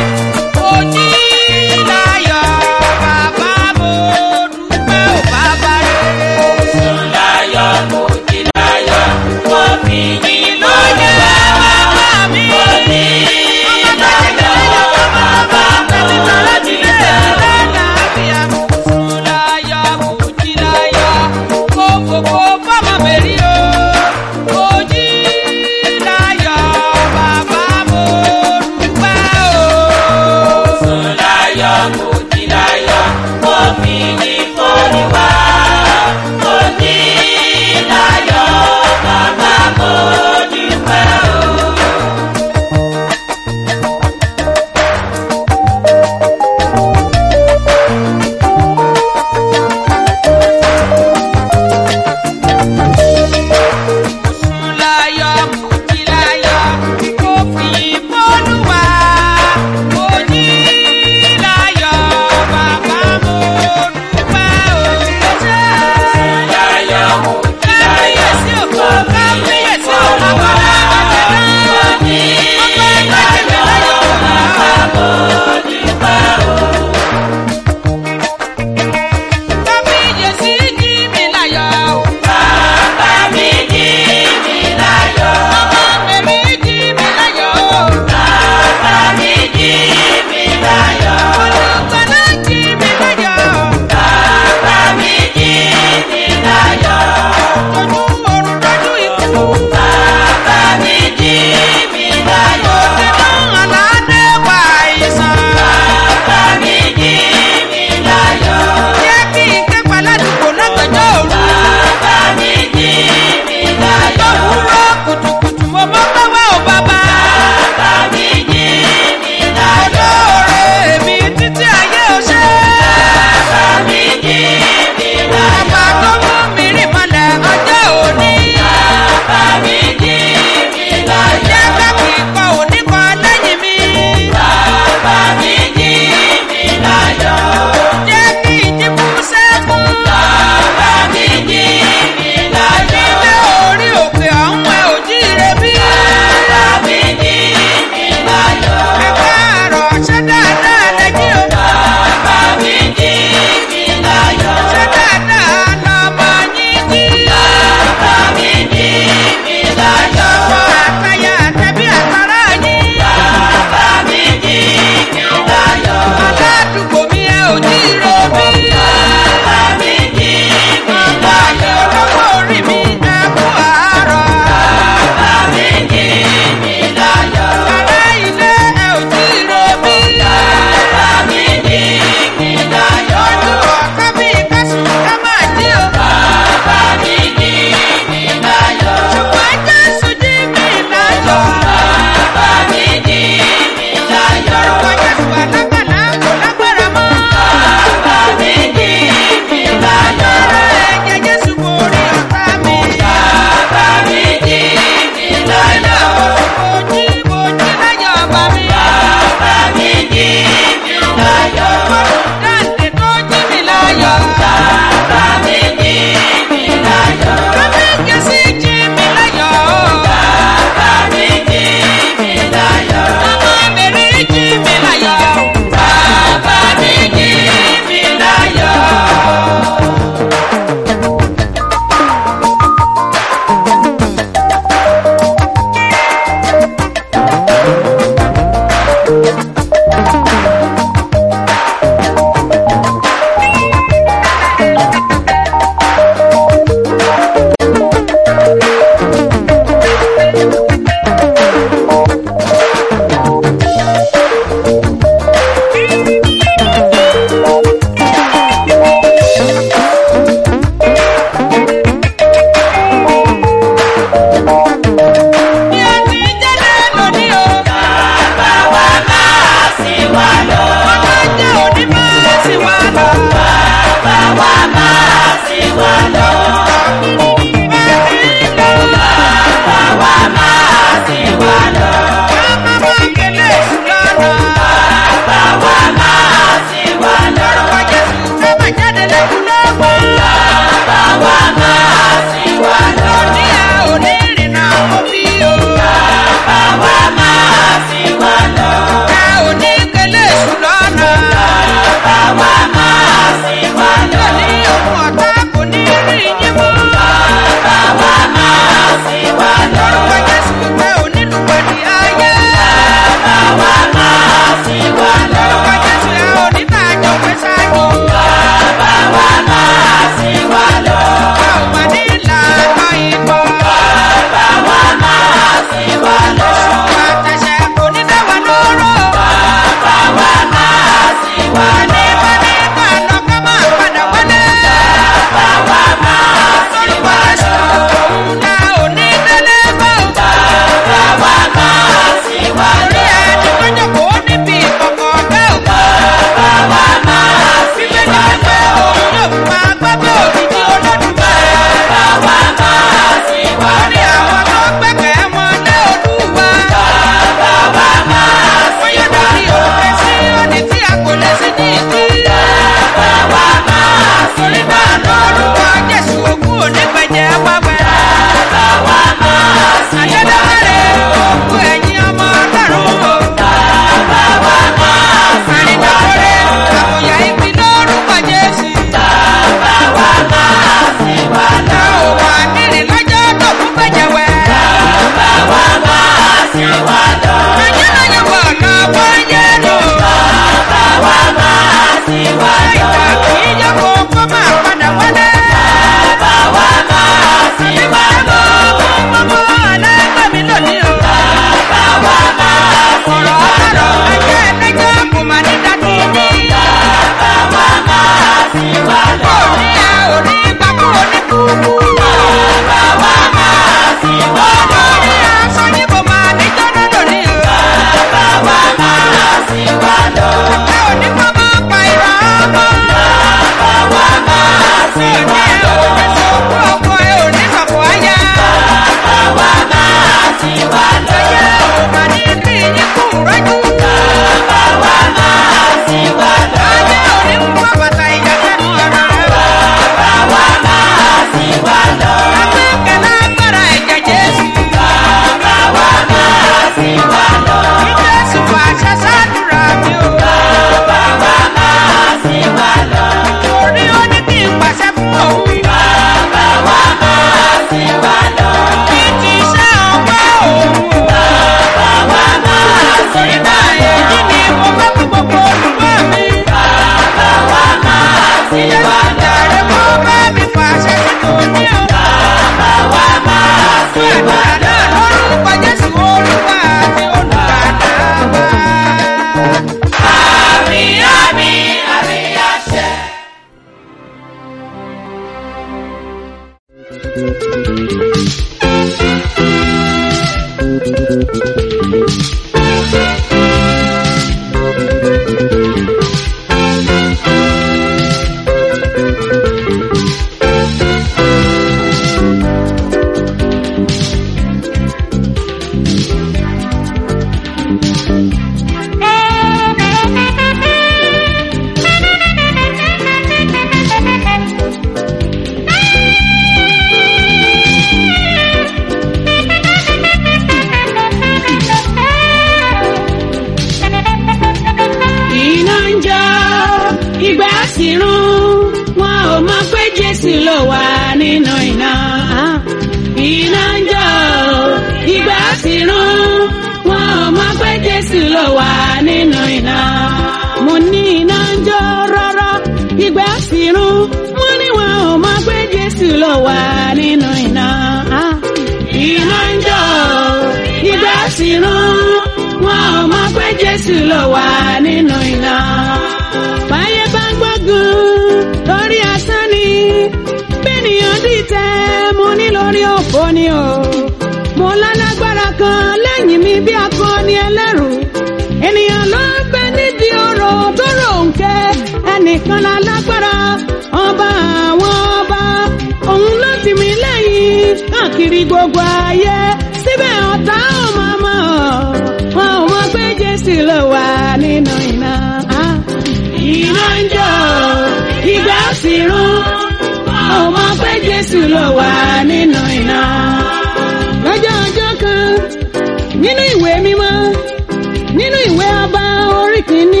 iná ń jó ìgbà sì rún wọn ò mọ pé jésù ló wà nínú iná. iná ń jó ìgbà sì rún wọn ò mọ pé jésù ló wà nínú iná. mo ní iná ń jó rọ́rọ́ ìgbà sì rún mo ní wọn ò mọ pé jésù ló wà nínú iná. iná ń jó ìgbà sì rún wọn ò mọ pé jésù ló wà nínú iná. báyé bá gbógun lórí asán ni bẹ́ẹ̀nìyàn dìtẹ̀ mo ní lórí òfò ni o. mo lálágbára kan lẹ́yìn mi bí akọni ẹlẹ́rù. ènìyàn ló ń bẹ nídìí ọ̀rọ̀ tó ròǹkẹ́ ẹnìkan lálágbára ọba àwọn ọba òun ló tì mí lẹ́yìn káàkiri gbogbo ayé síbẹ̀ ọ̀tá ò máa mọ̀ wọn ò mọ̀ pé jésù ló wà nínú iná. Ah, iná ń jó ìgbà sì rún wọn ò mọ̀ pé jésù ló wà nínú iná. lọ́jọ́ ọjọ́ kan nínú ìwé mímọ́ nínú ìwé ọba orí kìíní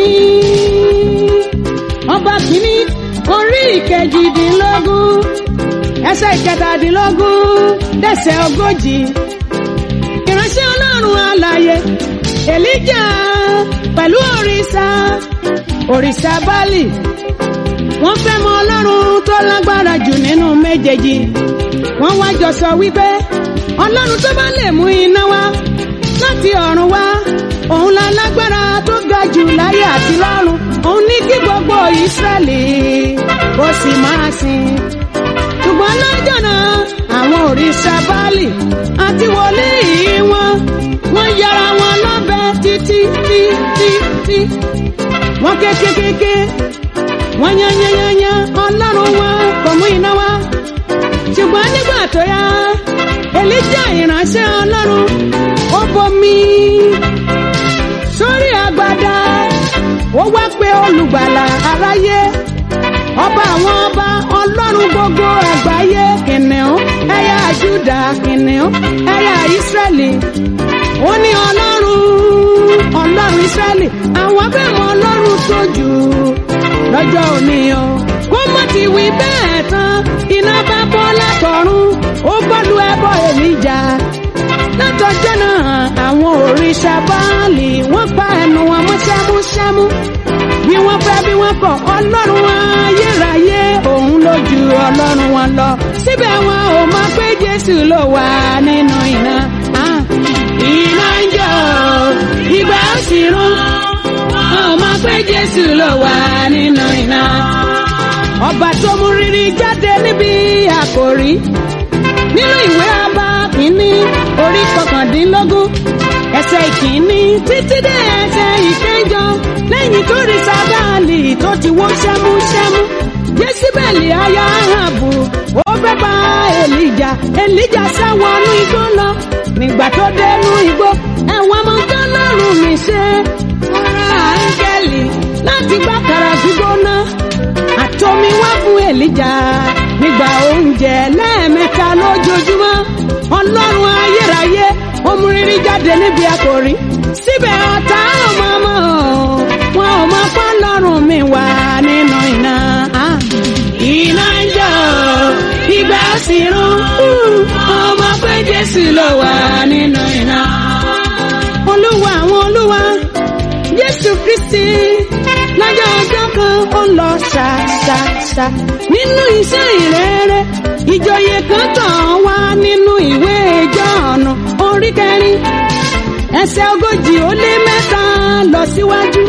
ọba kìíní orí ìkejìdínlógún ẹsẹ̀ ìkẹtàdínlógún dẹsẹ̀ ogójì ìránṣẹ́ ọlọ́run alààyè èlíjà pẹ̀lú òrìṣà òrìṣà bálì wọ́n fẹ́ mọ ọlọ́run tó lágbára jù nínú méjèèjì wọ́n wá jọ sọ wípé ọlọ́run tó bá lè mú iná wá láti ọ̀run wá òun la lágbára tó ga jù láyé àti lọ́run òun ní kí gbogbo ìsírẹ́lì kó sì máa sìn ṣùgbọ́n lọ́jọ́ náà àwọn òrìṣà báàlì àti wòlíì wọn wọ́n yára wọn lọ́bẹ̀ títí títí tí wọ́n kékékéké wọ́n yányányányá ọlọ́run wọn kò mú iná wá ṣùgbọ́n nígbà tó yá èlíjà ìránṣẹ́ ọlọ́run ó bomi sórí agbada ó wá pé olùgbàlà aráyé ọba àwọn ọba ọlọ́run gbogbo àgbáyé kìnìún ẹ̀yà júdà kìnìún ẹ̀yà ìsírẹ́lì ó ní ọlọ́run ọlọ́run ìsírẹ́lì àwọn abẹ́mọ̀ ọlọ́run tó jù lọ́jọ́ òní o kó mọ̀ ti wí bẹ́ẹ̀ tán iná bá bọ́ látọ̀run ó gbọ́dú ẹbọ èlíjà látọjọ́ náà àwọn òrìṣà báàlì wọ́n pa ẹnu wọn mọ́ ṣámúṣámú bí wọ́n fẹ́ bí wọ́n kọ̀ ọlọ́run ayérayé òun ló ju ọlọ́run wọn lọ síbẹ̀ wọn ò mọ̀ pé jésù ló wà nínú iná Ah, iná ń jó ìgbà ó sì rún wọn ò mọ̀ pé jésù ló wà nínú iná ọba tó mú rírí jáde níbi àkòrí nínú ìwé ọba kìíní orí kọkàndínlógún ẹsẹ̀ ìkíní títí dé ẹsẹ̀ ìkẹjọ lẹ́yìn tó rí sábàálì tó ti wó ṣámúṣámú jésìbẹ̀lì aya ahabu ó fẹ́ bá èlìjà èlìjà sáwọnú igbó lọ nígbà tó dénú igbó ẹ̀wọ̀n ọmọ tọ́lọ́run mi ṣe ọ̀rọ̀ áńgẹ́lì láti gbàkàrà gbígbóná àtomi wá fún èlìjà nígbà oúnjẹ lẹ́ẹ̀mẹ́ta lójoojúmọ́ ọlọ́run ayérayé omuriri jáde níbi àkòrí síbẹ̀ ọ̀tá ọmọ ọmọ wọn ò mọ pọ́ lọ́rùn mi wà nínú iná Ah, iná ń jó ìgbà sì rún ọmọ pé jésù ló wà nínú iná olúwa àwọn olúwa jésù kristi lọ́jọ́ ọjọ́ kan ó lọ ṣàṣàṣà nínú iṣẹ́ ìrere ìjòyè kan tàn wá nínú ìwé Jọ́ọ̀nù orí kẹrin ẹsẹ̀ ogójì ó lé mẹ́ta lọ síwájú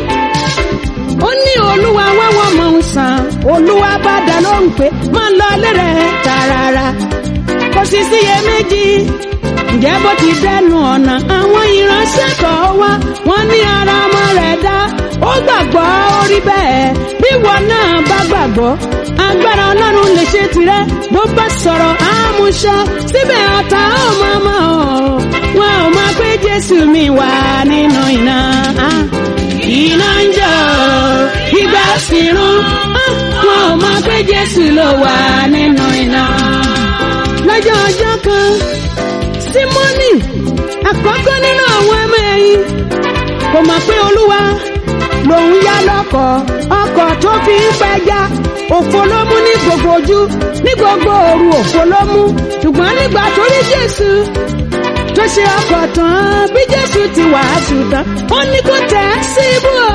ó ní olúwa wáwọ́ mọ̀ ń sàn olúwa bá dá lóhùn pé má lọ lérè tààràrà ti síyèméjì ǹjẹ́ bó ti dẹnu ọ̀nà àwọn ìránṣẹ́ tọ̀ wá wọ́n ní ara ọmọ rẹ̀ dá ó gbàgbọ́ ó rí bẹ́ẹ̀ bí wọn náà bá gbàgbọ́ agbára ọlọ́run lè ṣe tirẹ̀ bó bá sọ̀rọ̀ àmúṣọ síbẹ̀ ọ̀tá ò máa mọ̀ ọ́ wọn ò máa pé jésù mi wà nínú iná ah, iná ń jọ ìgbà sì rún ah, wọn ò máa pé jésù ló wà nínú iná. lọ́jọ́ ọjọ́ kan símọ́nì àkọ́kọ́ nínú àwọn ọmọ ẹ̀yìn kò mọ̀ pé olúwa lòun yá lọ́kọ̀ ọkọ̀ tó fi ń pẹja òfo ló mú ní gbogbo ojú ní gbogbo òru òfo ló mú ṣùgbọ́n nígbà tó rí jésù tó ṣe ọkọ̀ tán bí jésù ti wàásù tán ó ní kó tẹ̀ ẹ́ síbú o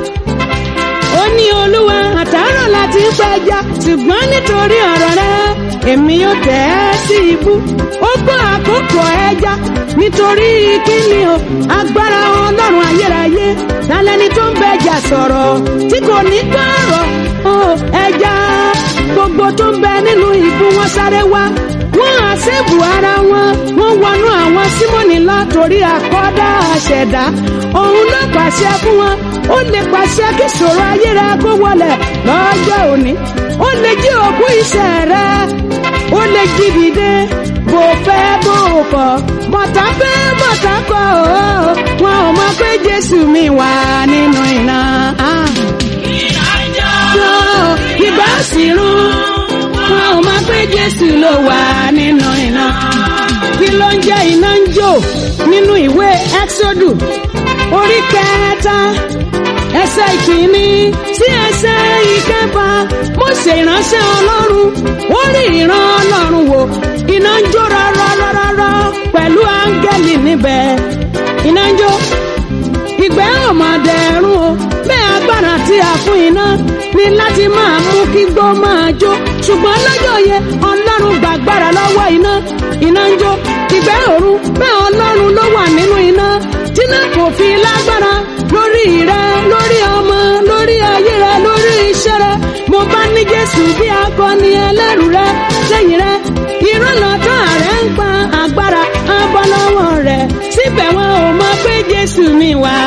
ó ní olúwa àtàárọ̀ láti ń pẹja ṣùgbọ́n nítorí ọ̀rọ̀ rẹ èmi yóò tẹ̀ ẹ́ sí ibú ó gbọ́ àkókò ẹja nítorí kíni o agbára ọlọ́run ayérayé lálẹ́ni tó ń bẹjà sọ̀rọ̀ tí kò ní gbọ́rọ̀ o ẹja gbogbo tó ń bẹ nínú ìbú wọn sáré wá wọ́n àṣẹ́bù ara wọn wọ́n wọnú àwọn símọ́nì lọ torí àkọ́dá àṣẹ̀dá òun ló pàṣẹ fún wọn ó lè pàṣẹ kí ṣòro ayé rẹ kó wọlẹ̀ lọ́jọ́ òní ó lè jí òkú iṣẹ́ rẹ ó lè jí dìde bó fẹ́ bó kọ̀ mọ̀tà fẹ́ mọ̀tà kọ̀ ọ́ wọn ò mọ̀ pé jésù mi wà nínú iná. Ah jọ ìgbà sì rún wọn ò máa pé jésù ló wà nínú iná kí ló ń jẹ́ iná ń jò nínú ìwé ẹ́xódù orí kẹta ẹsẹ̀ ìkíní sí ẹsẹ̀ ìkẹfà Mósè ìránṣẹ́ ọlọ́run ó rí ìran ọlọ́run wò iná ń jó rárárárá pẹ̀lú áńgẹ́lì níbẹ̀ iná ń jó ìgbẹ́ ọ̀mọ̀dé ẹ̀rún o bẹ́ẹ̀ agbára tí a fún iná ní láti máa mú kí gbó máa jó ṣùgbọ́n lọ́jọ́ yẹn ọlọ́run gbàgbára lọ́wọ́ iná iná ń jó ìgbẹ́ òru bẹ́ẹ̀ ọlọ́run ló wà nínú iná tíná kò fi lágbára lórí rẹ lórí ọmọ lórí ayé rẹ lórí iṣẹ́ rẹ mo bá ní jésù bí akọni ẹlẹ́rù rẹ lẹ́yìn rẹ ìrànlọ́tọ́ rẹ ń pa agbára abọ́ lọ́wọ́ rẹ síbẹ̀ wọn ò mọ pé jésù mi wà